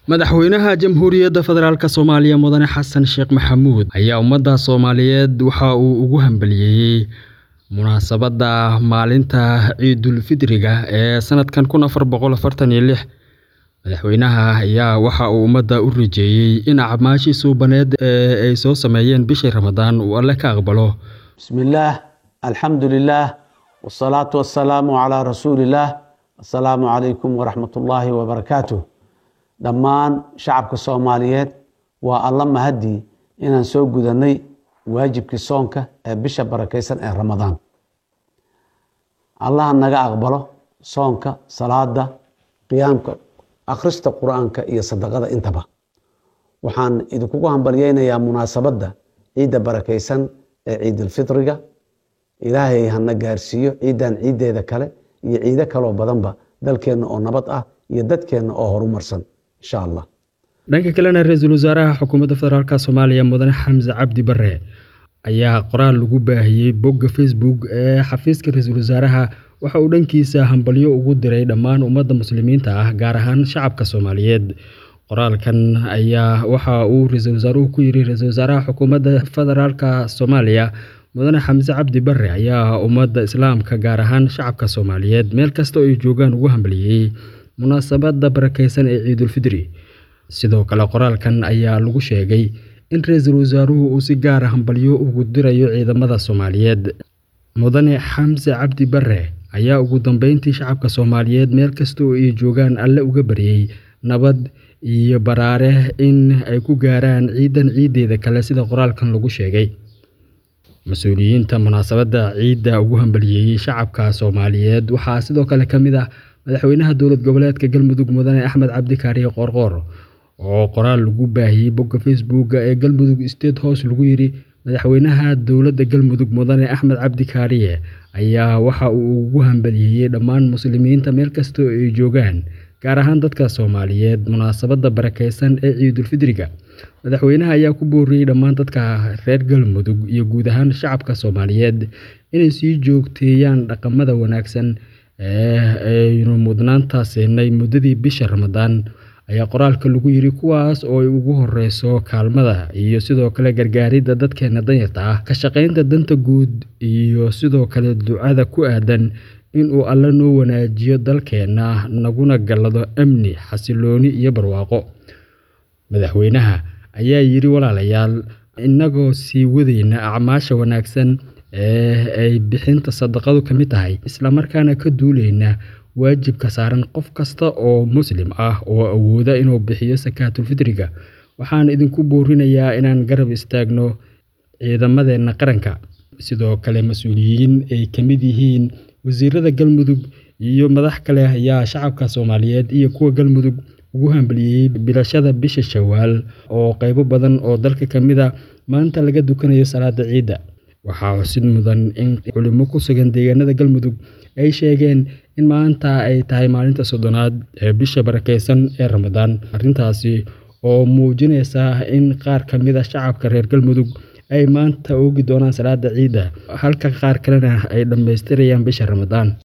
madaxweynaha jamhuuriyadda federaalk soomaaliya mudane xasan sheekh maxamuud ayaa ummadda soomaaliyeed waxa uu ugu hambaliyeeyey munaasabadda maalinta ciidulfidriga ee sanadkan kun afar boqol afartan iyo lix madaxweynaha ayaa waxa uu ummadda u rajeeyey in acmaashii suubaneed ee ay soo sameeyeen bishii ramadaan uu alle ka aqbalo bismillaah alxamdu lilaah wsalaatu wasalaamu calaa rasuulillaah assalaamu calaykum waraxmatullaahi wabarakaatuh dhammaan shacabka soomaaliyeed waa alla mahadii inaan soo gudanay waajibkii soonka ee bisha barakeysan ee ramadaan allaha naga aqbalo soonka salaada qiyaamka akhrista qur-aanka iyo sadaqada intaba waxaan idinkugu hambalyeynayaa munaasabadda ciidda barakeysan ee ciidulfitriga ilaahay hana gaarsiiyo ciiddan ciiddeeda kale iyo ciido kaloo badanba dalkeenna oo nabad ah iyo dadkeenna oo horumarsan insha allah dhanka kalena ra-iisul wasaaraha xukuumadda federaalk soomaaliya mudane xamse cabdi bare ayaa qoraal lagu baahiyey bogga facebook ee xafiiska ra-iisul wasaaraha waxa uu dhankiisa hambalyo ugu diray dhammaan ummadda muslimiinta ah gaar ahaan shacabka soomaaliyeed qoraalkan ayaa waxa uu ra-iisul wasaaruhu ku yiri ra-iisul wasaaraha xukuumadda federaalk soomaaliya mudane xamse cabdi bare ayaa ummadda islaamka gaar ahaan shacabka soomaaliyeed meel kasta oo ay joogaan ugu hambaliyey munaasabadda barakeysan ee ciidulfidri sidoo kale qoraalkan ayaa lagu sheegay in ra-iisul wasaaruhu uu si gaara hambalyo ugu dirayo ciidamada soomaaliyeed mudane xamse cabdi bare ayaa ugu dambeyntii shacabka soomaaliyeed meel kasta oo ay joogaan alle uga baryey nabad iyo baraare in ay ku gaaraan ciidan ciiddeeda kale sida qoraalkan lagu sheegay mas-uuliyiinta munaasabadda ciidda ugu hambaliyeeyey shacabka soomaaliyeed waxaa sidoo kale ka mid ah madaxweynaha dowlad goboleedka galmudug mudane axmed cabdi kaariye qoorqoor oo qoraal lagu baahiyey bogga facebook ee galmudug state house lagu yiri madaxweynaha dowladda galmudug mudane axmed cabdi kaariye ayaa waxa uu ugu hambaliyeeyey dhammaan muslimiinta meel kasta oo ay joogaan gaar ahaan dadka soomaaliyeed munaasabadda barakeysan ee ciidulfidriga madaxweynaha ayaa ku booriyey dhammaan dadka reer galmudug iyo guud ahaan shacabka soomaaliyeed inay sii joogteeyaan dhaqamada wanaagsan ee aynu mudnaanta siinay muddadii bisha ramadaan ayaa qoraalka lagu yiri kuwaas oo ay ugu horeyso kaalmada iyo sidoo kale gargaaridda dadkeena danyarta ah ka shaqeynta danta guud iyo sidoo kale ducada ku aadan inuu alle noo wanaajiyo dalkeenna naguna gallado amni xasilooni iyo barwaaqo madaxweynaha ayaa yiri walaalayaal innagoo sii wadayna acmaasha wanaagsan ee ay bixinta sadaqadu ka mid tahay islamarkaana ka duuleyna waajibka saaran qof kasta oo muslim ah oo awooda inuu bixiyo sakaatulfitriga waxaan idinku boorinayaa inaan garab istaagno ciidamadeenna qaranka sidoo kale mas-uuliyiin ay ka mid yihiin wasiirada galmudug iyo madax kale ayaa shacabka soomaaliyeed iyo kuwa galmudug ugu hambaliyey bilashada bisha shawaal oo qeybo badan oo dalka ka mid a maanta laga dukanayo salaada ciidda waxaa xusid mudan in culimo ku sugan deegaanada galmudug ay sheegeen in maanta ay tahay maalinta soddonaad ee bisha barakeysan ee ramadaan arrintaasi oo muujinaysa in qaar ka mid a shacabka reer galmudug ay maanta oogi doonaan salaada ciidda halka qaar kalena ay dhammaystirayaan bisha ramadaan